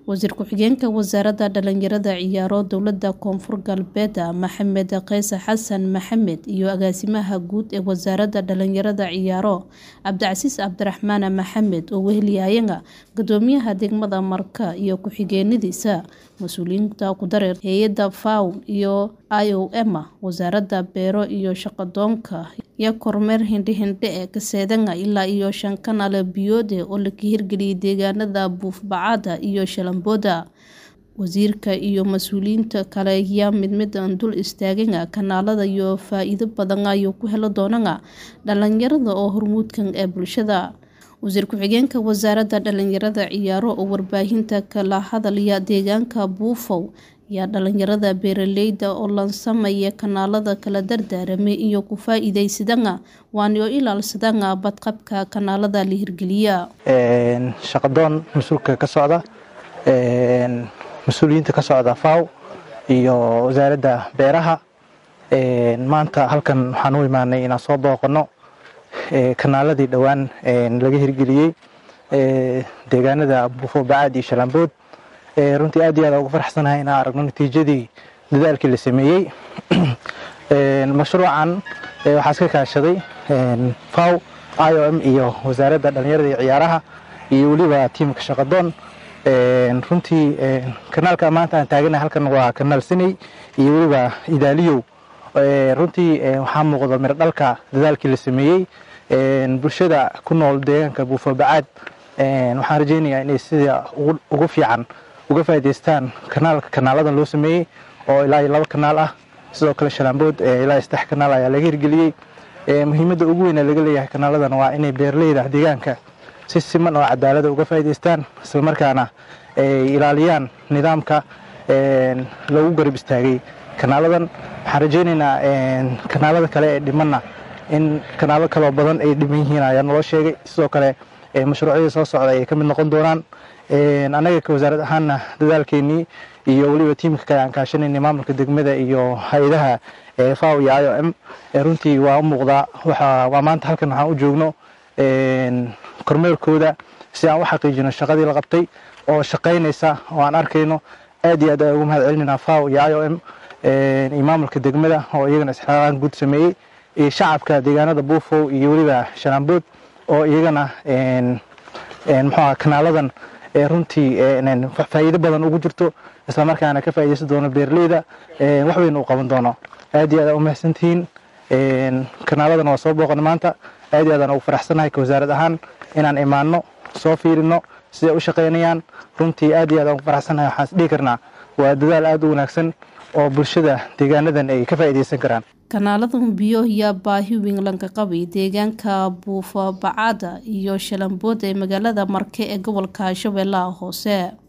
wasiir ku-xigeenka wasaaradda dhalinyarada ciyaaro dowlada koonfur galbeed maxamed qeyse xasan maxamed iyo agaasimaha guud ee wasaaradda dhalinyarada ciyaaro cabdicasiis cabdiraxmaan maxamed oo weheliyayana gudoomiyaha degmada marka iyo ku-xigeenadiisa mas-uuliyiinta ku dareer hay-adda faw iyo i o m wasaaradda beero iyo shaqadoonka iyo kormeer hindhihindhe ee kaseedanga ilaa iyo shan kanaale biyoode oo la kahirgeliyay deegaanada buufbacaada iyo shalambooda wasiirka iyo mas-uuliyiinta kale ayaa mid midan dul istaagana kanaalada iyo faa-iido badan ayuu ku heli doonana dhalinyarada oo hormuudkan ee bulshada wasiir ku-xigeenka wasaaradda dhalinyarada ciyaaro oo warbaahinta kala hadalaya deegaanka buufow ayaa dhalinyarada beeraleyda oo lansamaya kanaalada kala dardaaramay iyo ku faa-iideysadana waana oo ilaalsadana badqabka kanaalada la hirgeliya shaqadoon mas-uulka ka socda mas-uuliyiinta ka socda faw iyo wasaaradda beeraha maanta halkan waxaan u imaanay inaan soo booqano kanaaladii dhowaan laga hirgeliyey deegaanada buufo bacaad iyo shalambood runtii aad iyo aad ugu faraxsanahay inaan aragno natiijadii dadaalkii la sameeyey mashruucan waxaa iska kaashaday faw i o m iyo wasaaradda dhalinyarada iyo ciyaaraha iyo weliba tiimka shaqadoon runtii kanaalka maanta aan taagana halkan waa kanaal siney iyo weliba idaaliyow runtii waxaa muuqda miro dhalka dadaalkii la sameeyey bulshada ku nool deegaanka buufo bacaad waxaan rajeynayaa inay sida ugu fiican uga faa'idaystaan kanaalka kanaaladan loo sameeyey oo ilaa iyo laba kanaal ah sidoo kale shalaambood ilaa saddex kanaal ayaa laga hirgeliyey muhiimadda ugu weyn ee laga leeyahay kanaaladan waa inay beeraleyda deegaanka si siman oo cadaalada uga faa'idaystaan islamarkaana ay ilaaliyaan nidaamka lagu garab istaagay kanaaladan waxaan rajeynaynaa kanaalada kale ee dhimanna in kanaalo kaloo badan ay dhiman yihiin ayaa naloo sheegay sidoo kale mashruucyadii soo socda ay ka mid noqon doonaan annaga ka wasaarad ahaanna dadaalkeenii iyo weliba tiimka kale aan kaashanaynay maamulka degmada iyo hay-adaha faw iyo i o m runtii waa u muuqdaa waa maanta halkan waxaan u joogno kormeerkooda si aan u xaqiijino shaqadii la qabtay oo shaqaynaysa oo aan arkayno aad iyo aad ugu mahad celinayna faw iyo i o m iyo maamulka degmada oo iyagana isxiraan guud sameeyey iyo shacabka deegaanada buufow iyo weliba shalaambood oo iyagana muxuuha kanaaladan runtii faa'iido badan ugu jirto islamarkaana ka faa'iidaysan doono beeraleyda wax weyn uu qaban doono aad iyo aad u mahadsantihiin kanaaladan waa soo booqana maanta aad iyo aadaan ugu faraxsanahay ka wasaarad ahaan inaan imaanno soo fiirino siday u shaqaynayaan runtii aad iyo aad aan ugu faraxsanahay waxaan isdhihi karnaa waa dadaal aad u wanaagsan oo bulshada deegaanadan ay ka faa'iidaysan karaan kanaaladan biyo ayaa baahi weyn laga qabay deegaanka buufa bacaada iyo shalambood ee magaalada marke ee gobolka shabeellaha hoose